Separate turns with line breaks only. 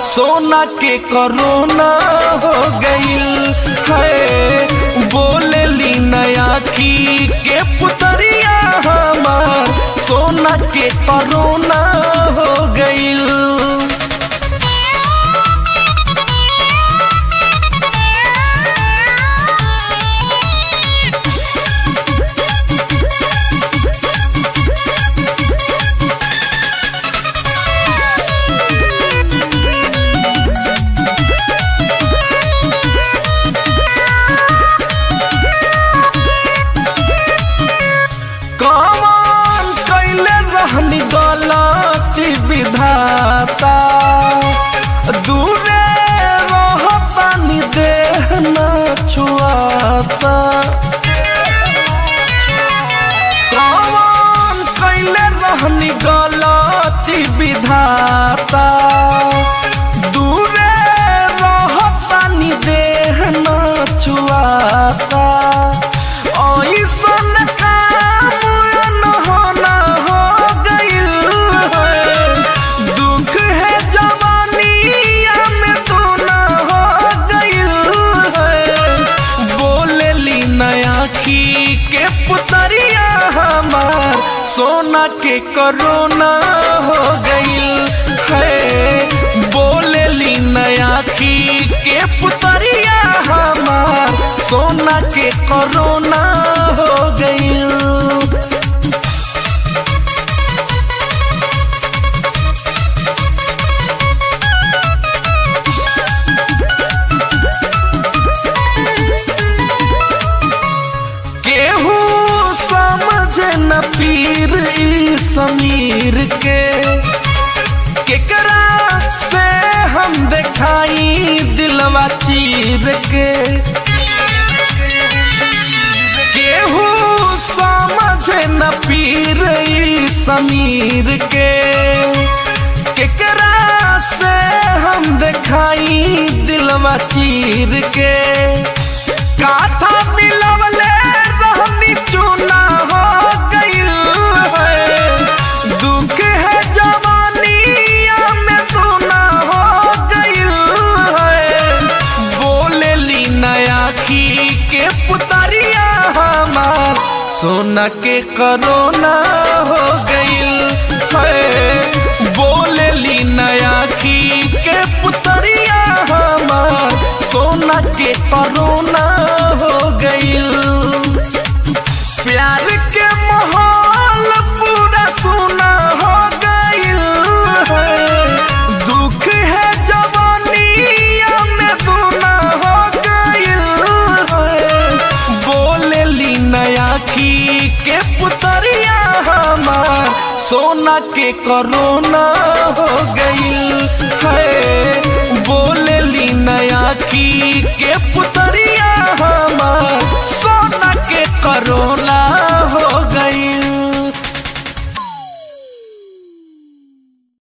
सोना के करोना हो गईल है बोले ली नया की के पुतरिया हमार सोना के करोना हो गईल कौन कैले रहनी गलती विधाता दूरे रह पानी देह न छुआता कौन कैले रहनी गलती विधाता दूरे रह पानी देह न छुआता ऐसन काम अनहोना हो गइल है दुख है जवानिया में तो ना हो गइल है बोलेली नया की के पुतरिया हमार सोना के करोना हो गइल है बोलेली नया की के पुतरिया हमार सोना के करोना हो गइल केहू समझे न पीर ई समीर के केकरा से हम देखाई दिलवा चीर के केहू समझे न पीर ई समीर के केकरा से हम देखाई दिलवा चीर के काथा मिलवले रहनी चूना हो गइल है दुख है जवानिया में सोना हो गइल है बोलेली नया की के पुतरिया हमार सोना के करोना हो गइल है बोलेली नया की के पुतरिया हमार सोना के करोना हो गइल प्यार के माहौल पूरा सोना हो गइल है दुख है जवानिया में सोना हो गइल है बोलेली नया की के पुतरिया हमार सोना के करोना हो गइल है बोलेली नया की के पुतरिया हमार सोना के करो